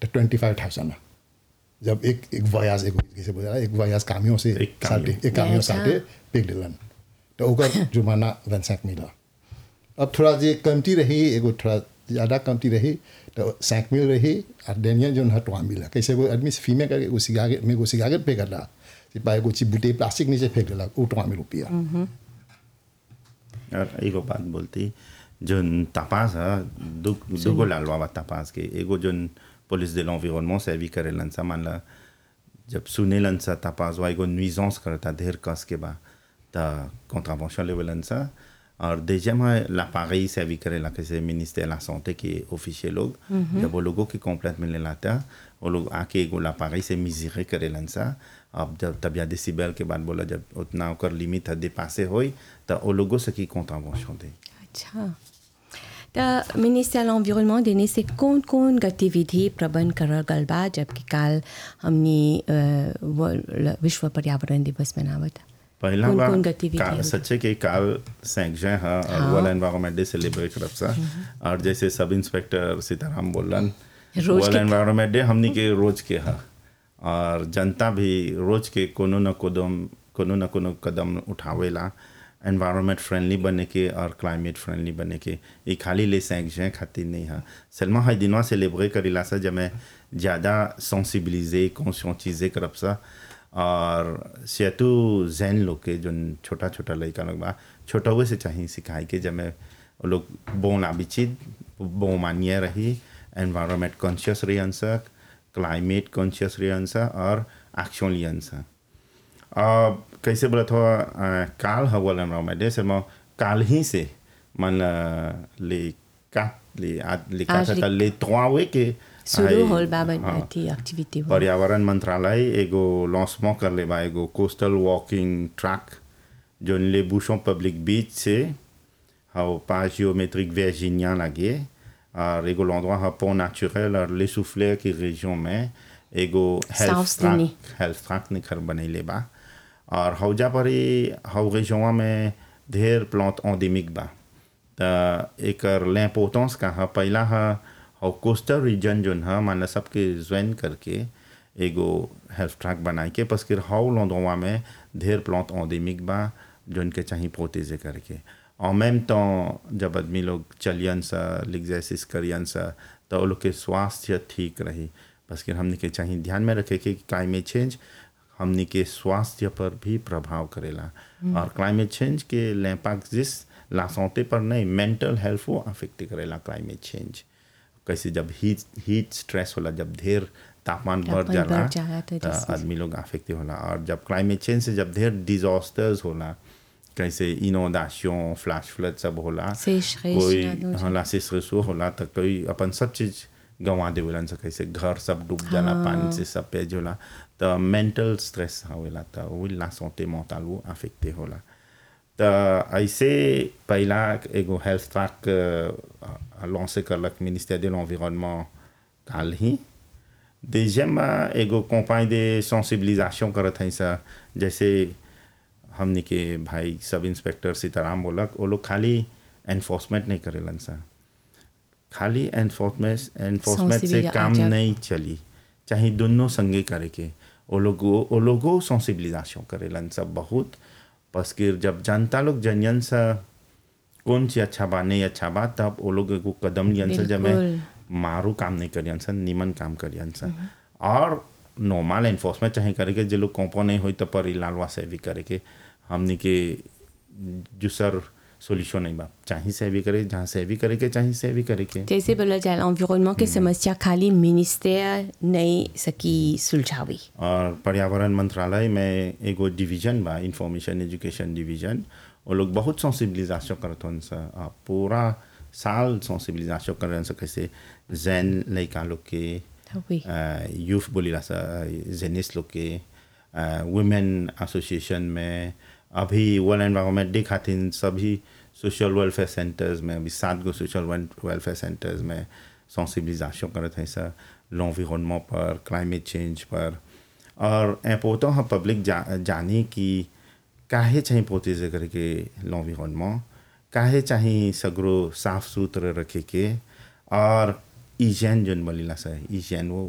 Twenty five thousand जब एक एक वयास एक कैसे बोला एक वयास कामियों से एक कामियों। साटे एक कामियों अच्छा। साटे पेक दिलन तो ओकर जुर्माना वनसैक मिला अब थोड़ा जे कमती रही एगो थोड़ा ज़्यादा कमती रही तो सैंक मिल रही और डेनियल जो हटवा मिला कैसे वो आदमी से फीमे करके उसी आगे में उसी आगे पे करला सिपाही एगो चिबुटे प्लास्टिक नीचे फेंक देला उठवा मिल रुपया और एगो बात बोलती जोन तपास है दु दुगो लालवा बा तपास के एगो जोन पुलिस de l'environnement सर्वी करेलन सा मान ला जब सुनेलन सा तपास वा एगो नुइजेंस करता ढेर कस के बा त कॉन्ट्रावेंशन लेवलन सा और deuxième है l'appareil सर्वी करेला कैसे मिनिस्टर la santé के ऑफिशियल लोग जब वो लोगों की कंप्लेंट मिलने लाता वो लोग आके एगो l'appareil से मिजरे करेलन सा अब जब तब या डेसिबल के बाद बोला जब उतना ओकर लिमिट है dépassé होई त वो लोगों से की कॉन्ट्रावेंशन दे अच्छा त मिनिस्टर l'environnement देने से कौन कौन गतिविधि प्रबंध करल गल बा जबकि काल हमनी अ, वर्ल्ड- विश्व पर्यावरण दिवस मनावत पहला कौन- बार कौन गतिविधि का- होगी? सच्चे के काल सैंक जय है और हाँ। वर्ल्ड एनवायरनमेंट डे सेलिब्रेट करब सा और जैसे सब इंस्पेक्टर सीताराम बोलन रोज वर्ल्ड के- एनवायरनमेंट डे हमनी के रोज के है और जनता भी रोज के कोनो न कदम कोनो न कोनो कदम उठावेला एनवायरनमेंट फ्रेंडली बने के और क्लाइमेट फ्रेंडली बने के ये खाली ले सैंक जय खातिर नहीं है सलमा हर दिनवा सेलिब्रेट करेला सा जब मैं ज़्यादा सेंसिबिलिजे कॉन्शियसइजे करब सा और सेतु जैन लोग के जो छोटा छोटा लड़का लोग बा छोटा हुए से चाहिए सिखाई के जब मैं वो लोग बोन आबिचित बो मानिए रही एनवायरनमेंट कॉन्शियस रही अंसक क्लाइमेट कॉन्शियस रही अंसा और एक्शन ली अंसा अब कैसे बोला था अ, काल हवल एनवायरनमेंट डे से मैं काल ही से मन अ, ले का ले आज ले का आज ले- था ले त्वावे के शुरू आई- होल बा हाँ। थी एक्टिविटी हो पर्यावरण मंत्रालय एगो लॉन्चमेंट कर ले बा एगो कोस्टल वॉकिंग ट्रैक जो ले बूशों पब्लिक बीच से हाउ पास जियोमेट्रिक वर्जीनिया लगे और एगो l'endroit है pont naturel और ले souffleur की région में एगो health South-Sydney. Track health track निखर बनैले बा और हौजा पर ही हौ région में ढेर प्लांट एंडेमिक बा त एकर l'importance का है पहला है हौ कोस्टल रीजन जोन है मान ला सबके ज्वाइन करके एगो हेल्थ ट्रैक बनाए के बस फिर हौ l'endroit में ढेर प्लांट एंडेमिक बा जोन के चाहिए प्रोटेजे करके en même temps जब आदमी लोग चलियन सा l'exercice करियन सा तो वो लोग के स्वास्थ्य ठीक रही बस कि हमने के चाहिए ध्यान में रखे कि क्लाइमेट चेंज हमने के स्वास्थ्य पर भी प्रभाव करेला और क्लाइमेट चेंज के लैम्पैक्ट जिस ला santé पर नहीं मेंटल हेल्थ को अफेक्ट करेला क्लाइमेट चेंज कैसे जब हीट हीट स्ट्रेस होला जब ढेर तापमान बढ़ तापमान जाला बढ़ जाला तो तो disease- आदमी लोग अफेक्ट होला और जब क्लाइमेट चेंज से जब ढेर डिजास्टर्स होला कैसे इनोंडेशन फ्लैश फ्लड सब होला sécheresse, कोई là, donc, हाँ सेसरेसो होला तो कोई अपन सब चीज गंवा देवेलन से कैसे घर सब डूब जाला पानी से सब पेज होला तो मेंटल स्ट्रेस होवेला तो वो ला santé mentale वो अफेक्ट होला तो ऐसे पहला एगो हेल्थ ट्रैक लॉन्च करलक मिनिस्टर de l'environnement काल ही deuxième एगो कंपानी de sensibilisation करत है सा जैसे हमने के भाई सब इंस्पेक्टर सीताराम बोलक वो लोग खाली एनफोर्समेंट नहीं करेलन सा खाली एनफोर्समेंट एनफोर्समेंट से Sensibilia- काम जब- नहीं चली चाहे दोनों संगे करे के वो लोग वो लोगों सेंसिबिलिजेशन करेलन सब बहुत बस कि जब जनता लोग जनियन सा कौन चीज अच्छा बा नहीं अच्छा बा तब वो लोग एगो कदम लियन सा जब मैं बिल्कुल। मारू काम नहीं करियन सा निमन काम करियन सा और नॉर्मल एनफोर्समेंट चाहे करे के जो लोग कॉम्पो नहीं होई तो पर लालवा से भी करे के हमने के दूसर सोल्यूशन नहीं बा चाहे से भी करे जहाँ से भी करे के चाहे से भी करे के जैसे बोला जाए environnement के समस्या खाली मिनिस्टर नहीं सकी सुलझावी और पर्यावरण मंत्रालय में एगो डिवीजन बा इंफॉर्मेशन एजुकेशन डिवीजन वो लोग बहुत सेंसिबिलिजेशन करत हन सा आ, पूरा साल सेंसिबिलिजेशन करन सा कैसे जैन लड़का लोग के oui यूथ बोलीला सा जेनिस लोग के वुमेन एसोसिएशन में अभी वर्ल्ड एनवायरनमेंट डे खातिर सभी सोशल वेलफेयर सेंटर्स में अभी सात गो सोशल वेलफेयर सेंटर्स में सेंसिबिलिजेशन करत है सर l'environnement पर क्लाइमेट चेंज पर और इम्पोर्टेंट है पब्लिक जा, जाने कि काहे चाहिए प्रोटेज करके l'environnement काहे चाहिए सगरो साफ सुथरा रखे के और ईजैन जोन बोलीला सर ईजैन वो